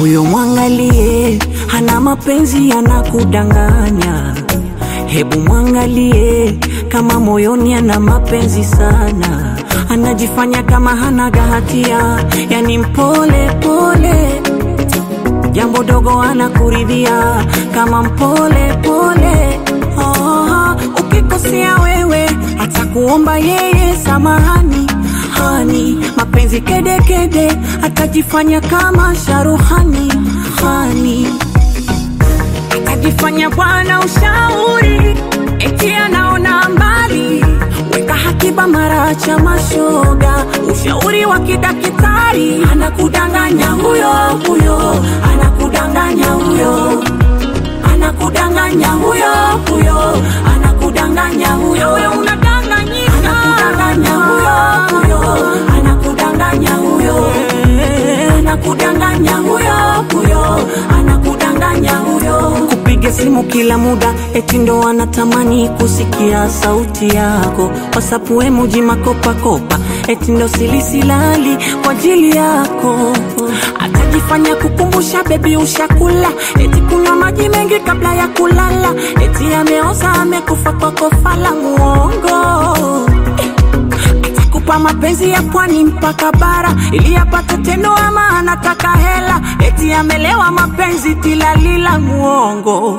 Huyo mwangalie, hana mapenzi, anakudanganya. Hebu mwangalie, kama moyoni ana mapenzi sana, anajifanya kama hanaga hatia, yani mpole pole, jambo dogo anakuridhia kama mpole pole. Oh, ukikosea wewe atakuomba yeye samahani hani, mapenzi kedekede, atajifanya kama sharuhani hani atajifanya bwana ushauri, eti anaona mbali, weka hakiba mara cha mashoga, ushauri wa kidaktari, anakudanganya huyo huyo, anakudanganya huyo, anakudanganya huyo huyo, anakudanganya huyo, wewe unadanganyika, anakudanganya huyo huyo, anakudanganya huyo, anakudanganya huyo huyo, anakudanganya huyo kupiga simu kila muda, eti ndo anatamani kusikia sauti yako. WhatsApp emoji makopa kopa, eti ndo silisilali kwa ajili yako. Atajifanya kukumbusha bebi, ushakula, eti kunywa maji mengi kabla ya kulala, eti ameoza amekufa kwa kofa la muongo atakupa mapenzi ya pwani mpaka bara ili apate tendo, ama anataka hela, eti amelewa mapenzi tilalila muongo.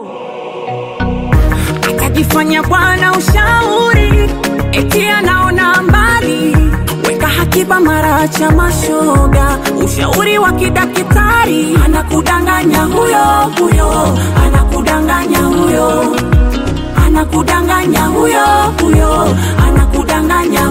Atajifanya bwana ushauri, eti anaona mbali, weka hakiba mara cha mashoga, ushauri wa kidaktari, anakudanganya huyo huyo, anakudanganya huyo anakudanganya huyo huyo, anakudanganya